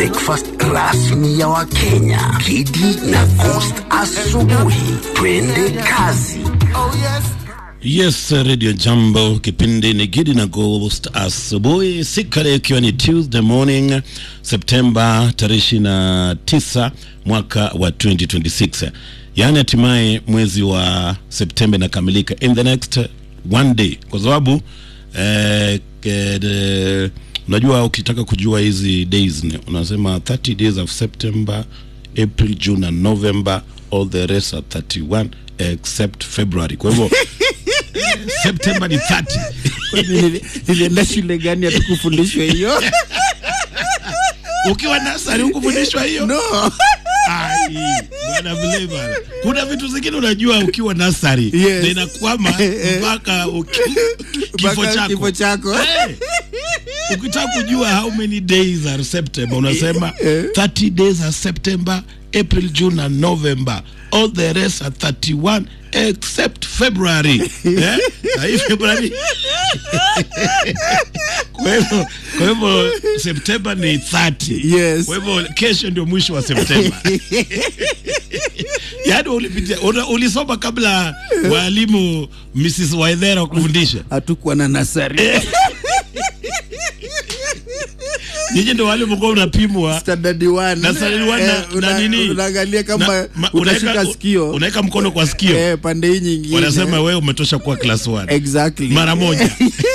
breakfast rasmi ya Wakenya, Kidi na Coast asubuhi. Twende kazi. Yes, Radio Jambo, kipindi ni Gidi na Ghost asubuhi, siku leo ikiwa ni Tuesday morning Septemba tarehe ishirini na tisa mwaka wa 2026, yaani hatimaye mwezi wa Septemba inakamilika in the next one day, kwa sababu eh, eh, unajua ukitaka kujua hizi days ni- unasema 30 days of September, April, June and November, all the rest are 31 except February. Kwa hivyo September ni 30. Nili- nilienda shule gani hatukufundishwa hiyo Ukiwa nasari hukufundishwa hiyo? no Ai, bwana vile bwana. Kuna vitu zingine unajua ukiwa nasari Yes. na inakwama mpaka uki- kifo Mpaka chako. kifo chako. Eh. Ukitaka kujua how many days are September unasema 30 days are September, April, June and November. All the rest are 31 except February. Eh? Na hii February kwa hivyo kwa hivyo September ni 30. Yes. Kwa hivyo kesho ndio mwisho wa Septemba. Yaani ulipitia una- ulisoma kabla walimu Mrs. Waithera kufundisha. hatukuwa na nasari Nyinyi ndio wale mlikuwa unapimwa standard one na standard one na- Eh, una- na nini? unaangalia kama Na- ma- utashika unaweka- sikio unaweka mkono kwa sikio. eh, pande hii nyingine Wanasema wewe umetosha kuwa class 1. exactly Mara moja.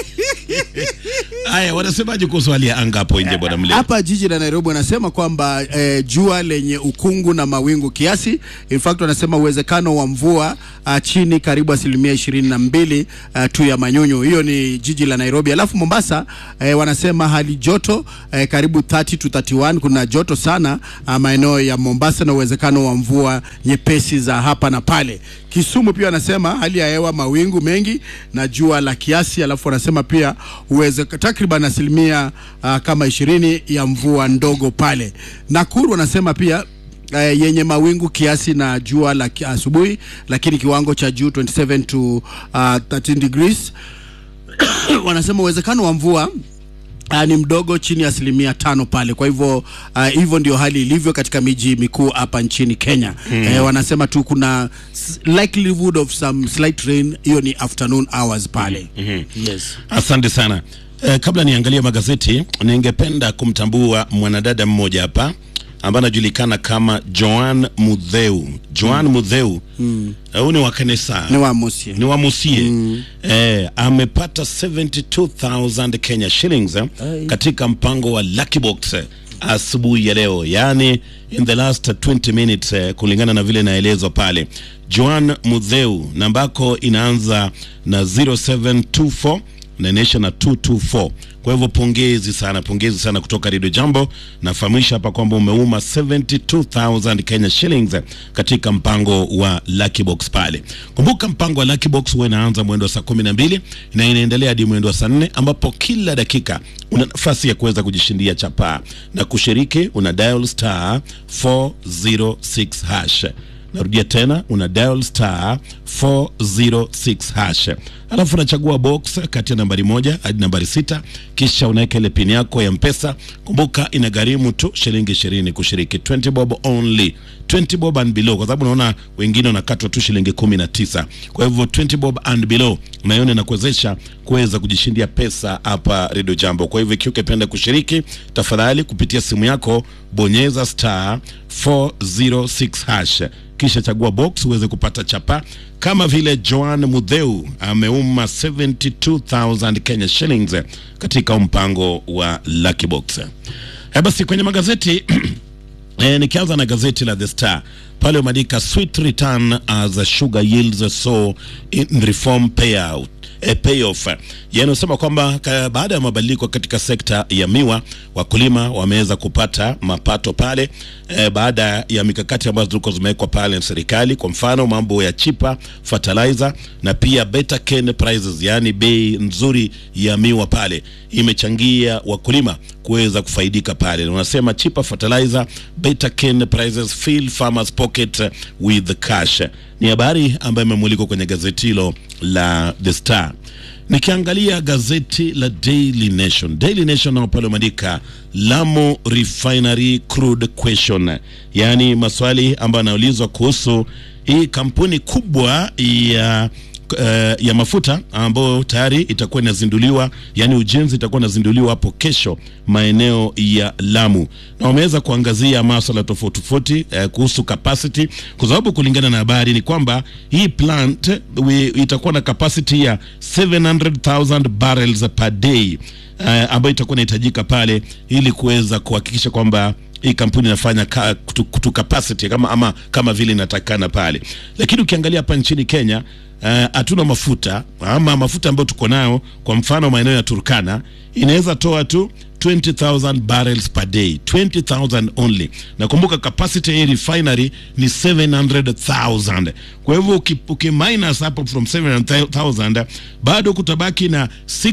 Haya, wanasemaje kuhusu hali ya anga hapo nje bwana Mle? hapa jiji la Nairobi wanasema kwamba eh, jua lenye ukungu na mawingu kiasi. In fact wanasema uwezekano wa mvua uh, chini karibu asilimia ishirini na mbili uh, tu ya manyunyu. Hiyo ni jiji la Nairobi. Alafu Mombasa eh, wanasema hali joto eh, karibu 30 to 31. Kuna joto sana uh, maeneo ya Mombasa na uwezekano wa mvua nyepesi za hapa na pale. Kisumu pia wanasema hali ya hewa mawingu mengi na jua la kiasi, alafu wanasema pia uweze takriban asilimia uh, kama ishirini ya mvua ndogo pale. Nakuru wanasema pia uh, yenye mawingu kiasi na jua la ki- asubuhi, lakini kiwango cha juu 27 to uh, 13 degrees wanasema uwezekano wa mvua Uh, ni mdogo chini ya asilimia tano pale. Kwa hivyo uh, hivyo ndio hali ilivyo katika miji mikuu hapa nchini Kenya. Mm. Eh, wanasema tu kuna s- likelihood of some slight rain, hiyo ni afternoon hours pale. Mm-hmm. Yes. Asante sana. Eh, kabla niangalie magazeti, ningependa kumtambua mwanadada mmoja hapa ambaye anajulikana kama Joan Mudheu. Joan Mudheu eh, huyu ni wa kanisa Ni wa Musie. ni wa Musie eh, amepata 72000 Kenya shillings eh, katika mpango wa Lucky Box eh, asubuhi ya leo, yani in the last 20 minutes eh, kulingana na vile inaelezwa pale. Joan Mudheu nambako inaanza na 0724 na inaisha na 224. Kwa hivyo pongezi sana, pongezi sana kutoka Radio Jambo. Nafahamisha hapa kwamba umeuma 72000 Kenya shillings katika mpango wa Lucky Box pale. Kumbuka mpango wa Lucky Box huwa inaanza mwendo wa saa 12 na inaendelea hadi mwendo wa saa 4 ambapo kila dakika una nafasi ya kuweza kujishindia chapaa na kushiriki, una dial star 406 hash narudia tena una dial star 406 hash alafu unachagua box kati ya nambari moja hadi nambari sita kisha unaweka ile pin yako ya mpesa kumbuka inagharimu tu shilingi ishirini kushiriki 20 bob only 20 bob and below kwa sababu unaona wengine wanakatwa tu shilingi kumi na tisa kwa hivyo 20 bob and below naiona inakuwezesha kuweza kujishindia pesa hapa redio jambo kwa hivyo ikiwa ukipenda kushiriki tafadhali kupitia simu yako bonyeza star 406 hash kisha chagua box uweze kupata chapa kama vile Joan Mudheu ameuma 72000 Kenya shillings katika mpango wa Lucky Box. Eh, basi kwenye magazeti E, nikianza na gazeti la The Star pale umeandika sweet return as a sugar yields so in reform payout e, payoff yanayosema kwamba ka- baada ya mabadiliko katika sekta ya miwa wakulima wameweza kupata mapato pale e, baada ya mikakati ambazo zilikuwa zimewekwa pale na serikali, kwa mfano mambo ya chipa fertilizer na pia better cane prices, yaani bei nzuri ya miwa pale imechangia wakulima kuweza kufaidika pale. Na Unasema cheaper fertilizer, better cane prices fill farmers pocket with cash. Ni habari ambayo imemulikwa kwenye gazeti hilo la The Star. Nikiangalia gazeti la Daily Nation, Daily Nation nao pale wameandika Lamu Refinery Crude Question, yaani maswali ambayo yanaulizwa kuhusu hii kampuni kubwa ya uh, ya mafuta ambayo tayari itakuwa inazinduliwa, yani ujenzi itakuwa inazinduliwa hapo kesho maeneo ya Lamu, na wameweza kuangazia masuala tofauti tofauti uh, kuhusu capacity, kwa sababu kulingana na habari ni kwamba hii plant we, itakuwa na capacity ya 700,000 barrels per day uh, ambayo itakuwa inahitajika pale ili kuweza kuhakikisha kwamba hii kampuni inafanya ka, kutu, kutu capacity kama, ama, kama vile inatakana pale, lakini ukiangalia hapa nchini Kenya hatuna uh, mafuta ama mafuta ambayo tuko nayo, kwa mfano maeneo ya Turkana inaweza toa tu 20,000 barrels per day 20,000 only. Nakumbuka capacity ya refinery ni 700,000. Kwa hivyo uki, uki minus hapo from 700,000 bado kutabaki na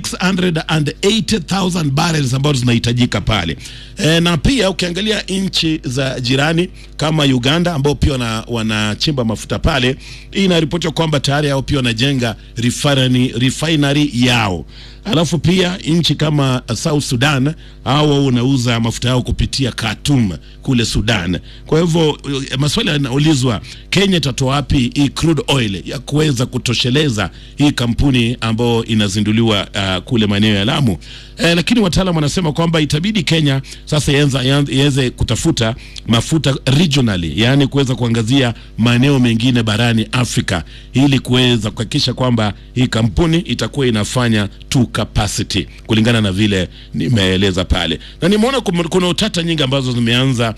680,000 barrels ambazo zinahitajika pale e, na pia ukiangalia nchi za jirani kama Uganda ambao pia wana, wanachimba mafuta pale, inaripotiwa kwamba tayari hao pia wanajenga refinery, refinery yao alafu pia nchi kama South Sudan hao wanauza mafuta yao kupitia Khartoum kule Sudan. Kwa hivyo maswali yanaulizwa, Kenya itatoa wapi hii crude oil ya kuweza kutosheleza hii kampuni ambayo inazinduliwa uh, kule maeneo ya Lamu. Eh, lakini wataalamu wanasema kwamba itabidi Kenya sasa iweze kutafuta mafuta regionally, yaani kuweza kuangazia maeneo mengine barani Afrika ili kuweza kuhakikisha kwamba hii kampuni itakuwa inafanya tu capacity kulingana na vile nimeeleza pale, na nimeona kuna utata nyingi ambazo zimeanza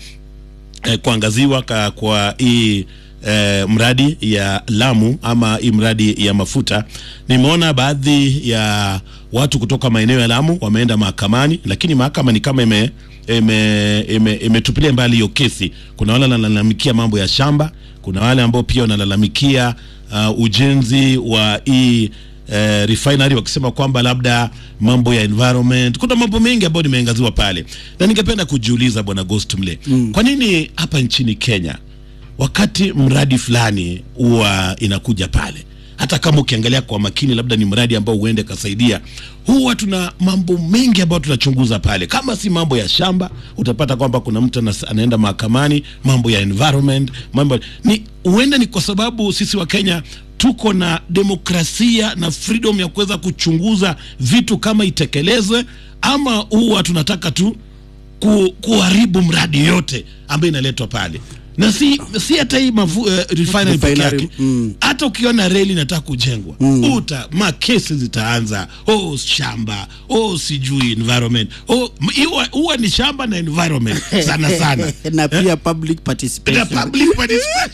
eh, kuangaziwa ka, kwa hii eh, mradi ya Lamu ama hii mradi ya mafuta. Nimeona baadhi ya watu kutoka maeneo ya Lamu wameenda mahakamani, lakini mahakama ni kama ime imetupilia ime, ime mbali hiyo kesi. Kuna wale wanalalamikia mambo ya shamba, kuna wale ambao pia wanalalamikia uh, ujenzi wa hii Uh, refinery wakisema kwamba labda mambo ya environment, kuna mambo mengi ambayo nimeangaziwa pale, na ningependa kujiuliza bwana Ghost Mle, mm. kwa nini hapa nchini Kenya wakati mradi fulani huwa inakuja pale, hata kama ukiangalia kwa makini, labda ni mradi ambao huende kasaidia, huwa tuna mambo mengi ambayo tunachunguza pale. Kama si mambo ya shamba, utapata kwamba kuna mtu anaenda mahakamani, mambo ya environment, mambo ni huenda ni kwa sababu sisi wa Kenya tuko na demokrasia na freedom ya kuweza kuchunguza vitu kama itekelezwe, ama huwa tunataka tu ku, kuharibu mradi yote ambayo inaletwa pale na si si hata hii mafu, uh, refinery peke yake mm. hata ukiona reli inataka kujengwa mm. uta makesi zitaanza, oh shamba, oh sijui environment, oh huwa ni shamba na environment sana sana na pia public participation, na public participation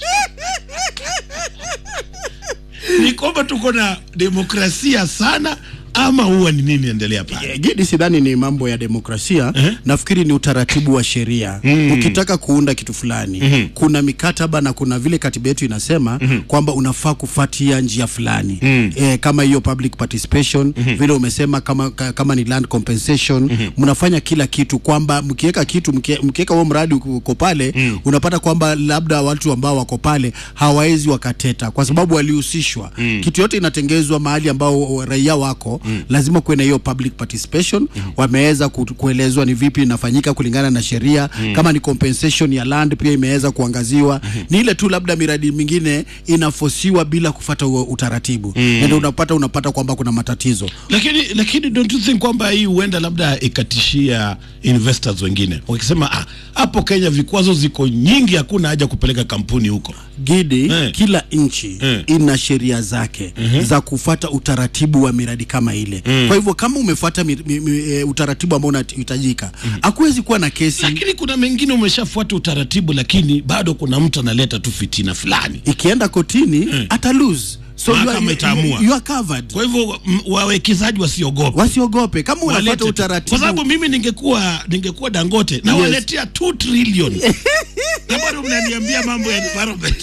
ni kwamba tuko na demokrasia sana ama huwa ni nini endelea pale? Gidi, sidhani ni mambo ya demokrasia uh -huh. Nafikiri ni utaratibu wa sheria mm. Ukitaka kuunda kitu fulani mm -hmm. kuna mikataba na kuna vile katiba yetu inasema mm -hmm. kwamba unafaa kufuatia njia fulani mm. E, kama hiyo public participation mm -hmm. vile umesema kama, kama ni land compensation mm -hmm. mnafanya kila kitu kwamba mkiweka kitu mkiweka huo mradi uko pale mm. unapata kwamba labda watu ambao wako pale hawawezi wakateta kwa sababu walihusishwa mm. kitu yote inatengezwa mahali ambao raia wako Mm. lazima kuwe na hiyo public participation mm. wameweza kuelezwa ni vipi inafanyika kulingana na sheria mm. kama ni compensation ya land pia imeweza kuangaziwa mm -hmm. ni ile tu labda miradi mingine inafosiwa bila kufata utaratibu mm. ndio unapata unapata kwamba kuna matatizo, lakini lakini don't you think kwamba hii huenda labda ikatishia investors wengine wakisema ah, hapo Kenya vikwazo ziko nyingi, hakuna haja kupeleka kampuni huko. Gidi eh. kila nchi eh. ina sheria zake mm -hmm. za kufata utaratibu wa miradi kama ile mm. Kwa hivyo kama umefuata mi, mi, mi, e, utaratibu ambao unahitajika hakuwezi mm. kuwa na kesi, lakini kuna mengine umeshafuata utaratibu, lakini bado kuna mtu analeta tu fitina fulani, ikienda kotini mm. ata lose So you are, you, you are covered. Kwa hivyo wawekezaji wasiogope, wasiogope kama unafuata utaratibu, kwa sababu mimi ningekuwa ningekuwa Dangote na yes. waletea 2 trillion na bado mnaniambia mambo ya environment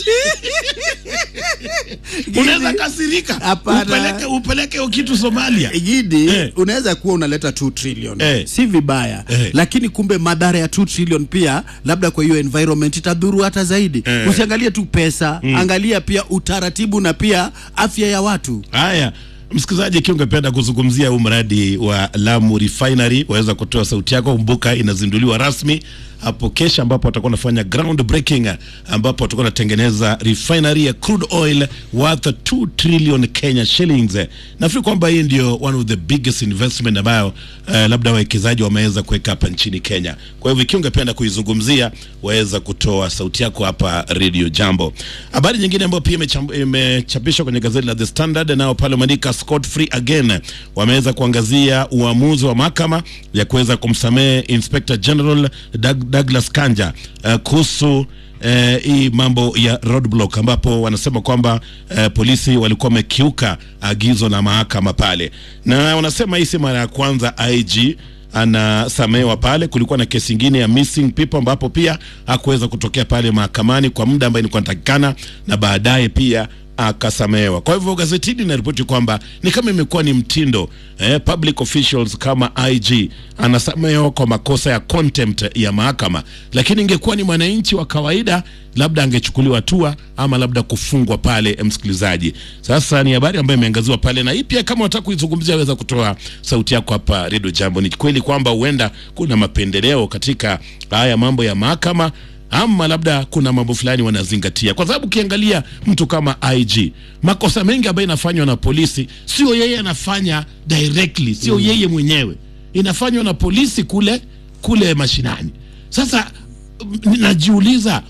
unaweza kasirika, upeleke upeleke kitu Somalia Gidi eh. Unaweza kuwa unaleta 2 trillion eh. si vibaya eh. Lakini kumbe madhara ya 2 trillion pia labda kwa hiyo environment itadhuru hata zaidi eh. Usiangalie tu pesa mm. Angalia pia utaratibu na pia afya ya watu. Haya, Msikilizaji, ikiwa ungependa kuzungumzia huu mradi wa Lamu Refinery, waweza kutoa sauti yako. Kumbuka inazinduliwa rasmi hapo kesho, ambapo watakuwa wanafanya ground breaking, ambapo watakuwa wanatengeneza refinery ya crude oil worth 2 trillion Kenya shillings. Nafikiri kwamba hii ndio one of the biggest investment ambayo uh, labda wawekezaji wameweza kuweka hapa nchini Kenya. Kwa hivyo ikiwa ungependa kuizungumzia, waweza kutoa sauti yako hapa Radio Jambo. Habari nyingine ambayo pia imecham- imechapishwa kwenye gazeti la The Standard, nao pale wameandika Scot free again, wameweza kuangazia uamuzi wa mahakama ya kuweza kumsamehe Inspector General Doug, Douglas Kanja uh, kuhusu eh, hii mambo ya roadblock ambapo wanasema kwamba eh, polisi walikuwa wamekiuka agizo la mahakama pale, na wanasema hii si mara ya kwanza IG anasamehewa pale. Kulikuwa na kesi ingine ya missing people ambapo pia hakuweza kutokea pale mahakamani kwa muda ambaye ilikuwa inatakikana, na baadaye pia akasamehewa. Kwa hivyo gazeti hili linaripoti kwamba ni kama imekuwa ni mtindo eh, public officials kama IG anasamehewa kwa makosa ya contempt ya mahakama, lakini ingekuwa ni mwananchi wa kawaida, labda angechukuliwa hatua ama labda kufungwa pale. Msikilizaji, sasa ni habari ambayo imeangaziwa pale, na hii pia kama unataka kuizungumzia, weza kutoa sauti yako hapa Radio Jambo. Ni kweli kwamba huenda kuna mapendeleo katika haya mambo ya mahakama ama labda kuna mambo fulani wanazingatia, kwa sababu ukiangalia mtu kama IG, makosa mengi ambayo inafanywa na polisi sio yeye anafanya directly, sio yeye mwenyewe, inafanywa na polisi kule kule mashinani. Sasa m- najiuliza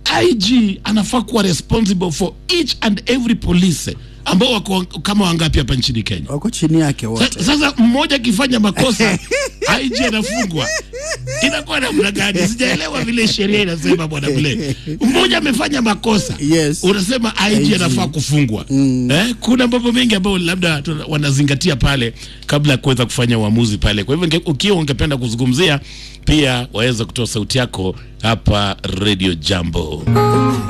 IG anafaa kuwa responsible for each and every police ambao wako kama wangapi hapa nchini Kenya? wako chini yake Sa- wote. Sasa mmoja akifanya makosa IG anafungwa, inakuwa namna gani? Sijaelewa vile sheria inasema, bwana Mle. Mmoja amefanya makosa Yes. unasema IG anafaa kufungwa. Eh, kuna mambo mengi ambayo labda tuna- wanazingatia pale kabla ya kuweza kufanya uamuzi pale. Kwa hivyo inge- ukiwa ungependa kuzungumzia, pia waweza kutoa sauti yako hapa Radio Jambo.